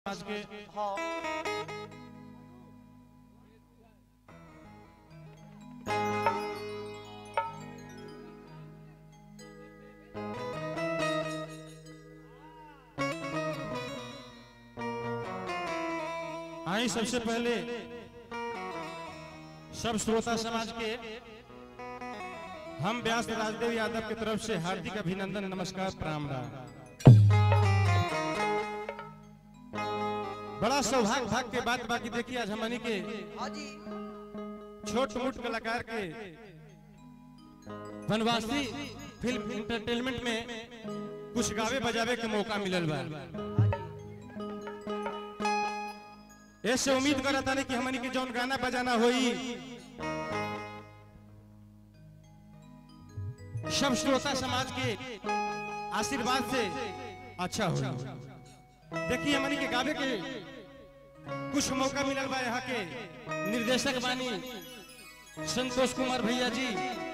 समाज के हाँ आई सबसे पहले सब श्रोता समाज के हम व्यास राजदेव यादव की तरफ से हार्दिक अभिनंदन नमस्कार प्रणाम राम बड़ा सौभाग्य भाग के बात बाकी देखिए आज हमनी के हाँ जी छोट मोट कलाकार के वनवासी फिल्म इंटरटेनमेंट में कुछ गावे बजावे के मौका मिलल बा ऐसे उम्मीद करत तानी कि हमनी के जौन गाना बजाना होई सब श्रोता समाज के आशीर्वाद से अच्छा हो देखिए हमनी के गावे के कुछ मौका मिलल बा यहाँ के निर्देशक बानी संतोष कुमार भैया जी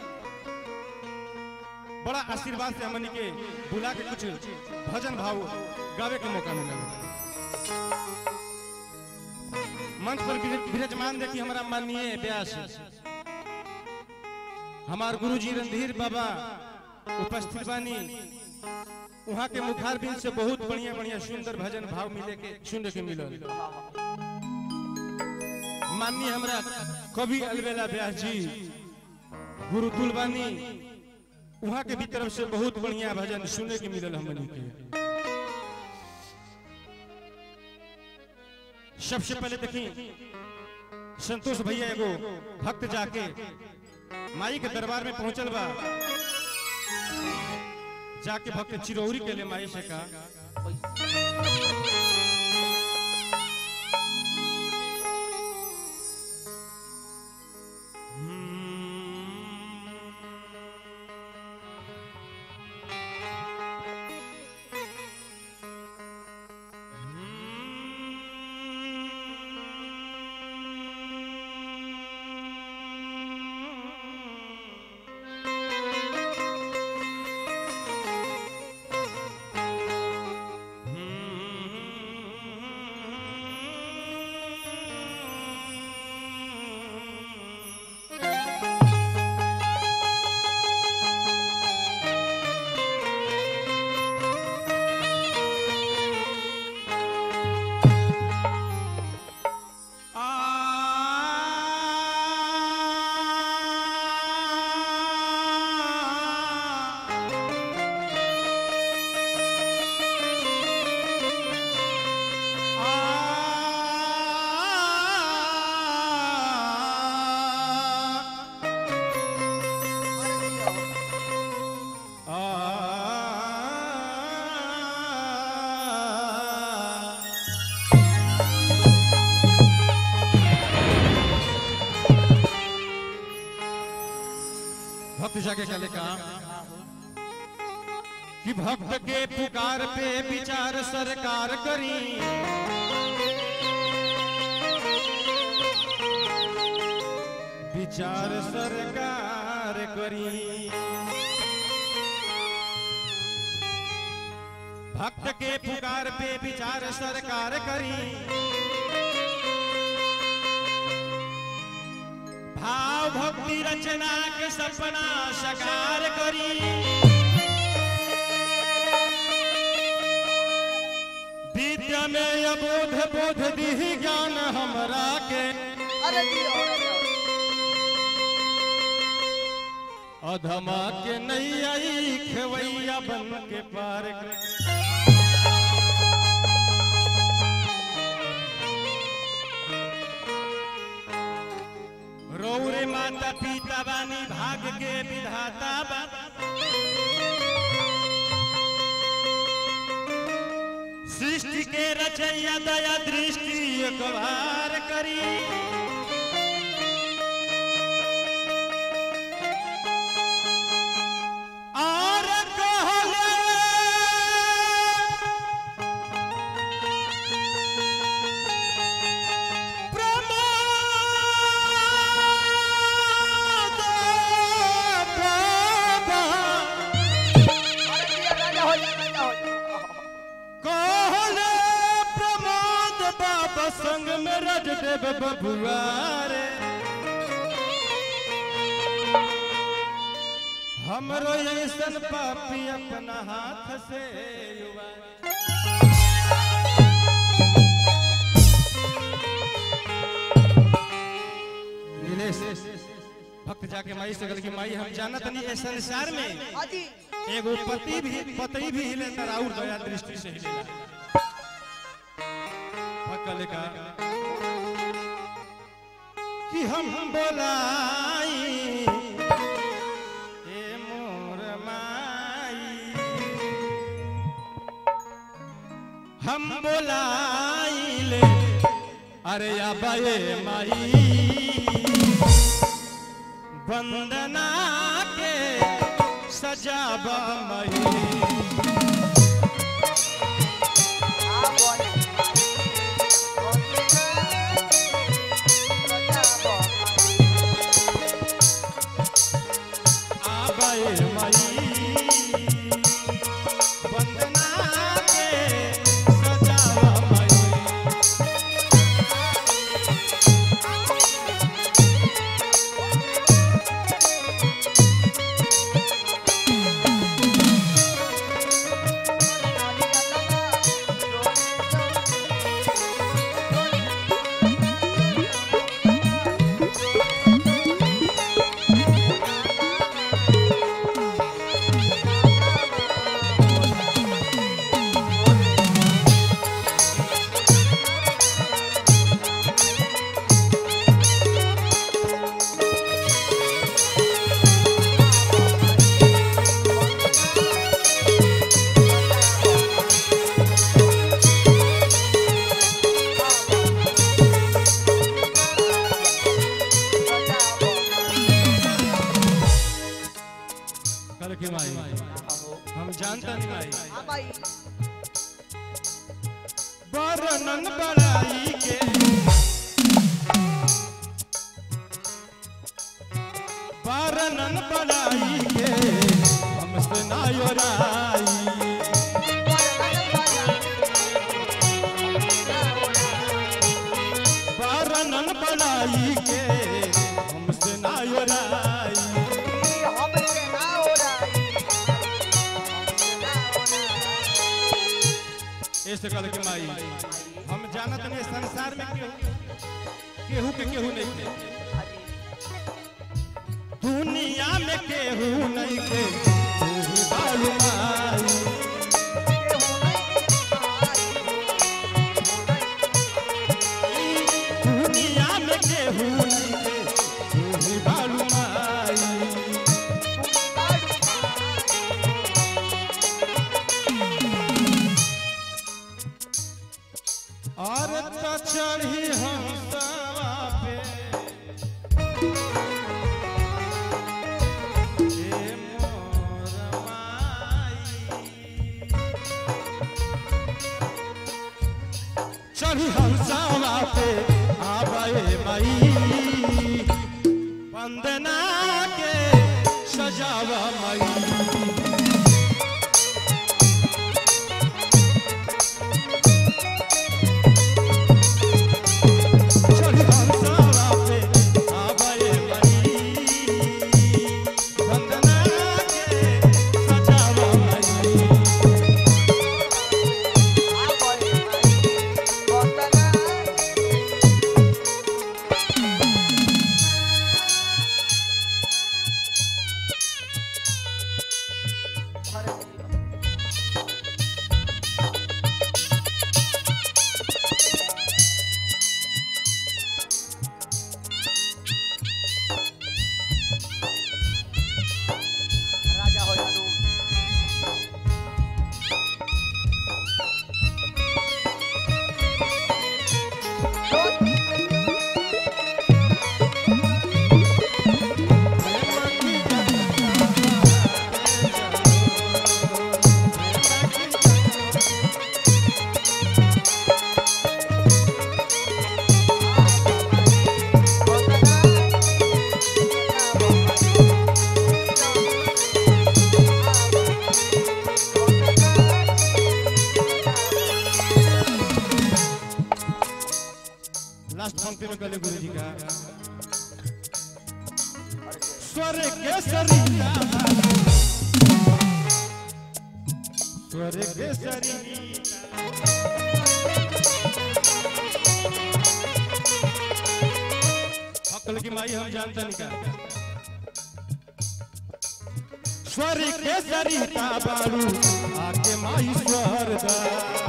बड़ा आशीर्वाद से हमनी के बुला के कुछ भजन भाव गावे के मौका मिलल मंच पर विर- विराजमान देखी हमारा माननीय व्यास हमार गुरुजी रणधीर बाबा उपस्थित बानी वहाँ के मुखार बिन से बहुत बढ़िया बढ़िया सुंदर भजन भाव मिले के सुनने के मिलल माननीय हमरा कवि अलबेला व्यास जी गुरु तुलबानी वहाँ के भी तरफ से बहुत बढ़िया भजन सुनने के मिलल हमनी के सबसे पहले देखी संतोष भैया एगो भक्त जाके माई के दरबार में पहुंचल बा जाके भक्त चिरौरी के लिए माई से कहा भक्त जाके चले काम कि भक्त के पुकार पे विचार सरकार करी विचार सरकार करी भक्त के पुकार पे विचार सरकार करी भाव भक्ति रचना के सपना साकार करी विद्या में अबोध बोध दी ज्ञान हमरा के अरे जी अरे जी अधमा के नैया खेवैया बन के पार कर रौरे माता पिता बानी भाग के विधाता बा सृष्टि के रचैया दया दृष्टि एक बार करी और कहले प्रमोद बाबा अरे जी राजा हो जा राजा हो जा कहले प्रमोद संग में रज देव बबुआ रे हमरो ऐसन पापी अपना हाथ से युवा नीलेश भक्त जाके माई से गल की माई हम जानत नहीं ए संसार में हाजी एगो पति भी पति भी हिले तर और दया दृष्टि से हिले भक्त का कि हम बोलाई ए मोर माई हम बोलाइले अरे अबे माई वंदना के सजाबा मई आ बोले आबे मई वंदना के सजाबा मई कर के माई हम जानता नहीं माई वर्णन बड़ाई के वर्णन बड़ाई के हमसे ना योराई वर्णन बड़ाई के हमसे ना योराई ऐसे कल के माई हम जानत नहीं संसार में केहू केहू के केहू नहीं के दुनिया में केहू नहीं के तू ही बालू माई दुनिया में केहू नहीं के तू ही बालू माई और तो चढ़ी हम सवा पे ए मोर माई चढ़ी हम सवा पे आवे मई वंदना के सजावा मई चढ़ी हम सवा पे आवे मई वंदना के सजावा मई लास्ट पंक्ति में कहले गुरु जी का स्वर के सरिता स्वर के सरिता अकल की माई हम जानता नहीं का स्वर के सरिता बारू आके माई स्वर दा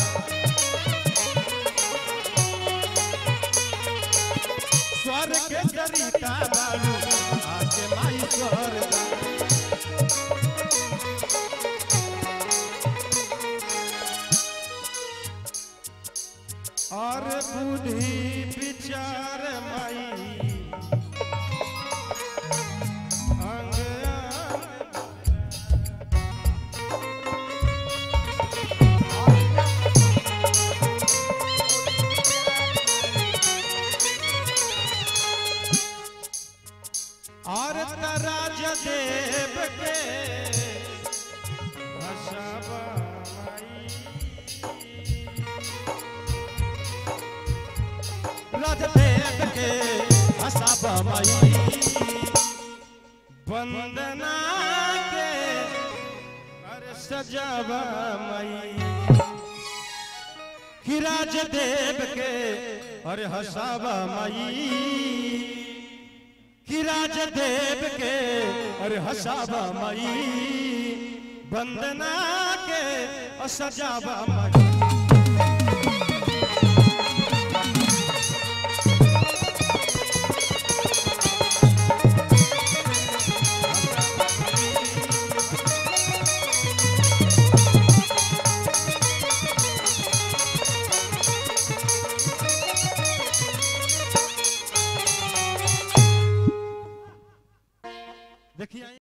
स्वर के सरिता बारू आके माई स्वर दा और बुद्धि विचार माई अंग अंग और तराज देव के हसबा राज देव के हसबा माई वंदना के अरे सजावा माई कि राज देव के अरे हसावा माई कि राज देव के अरे हसावा माई वंदना के और सजावा माई देखिए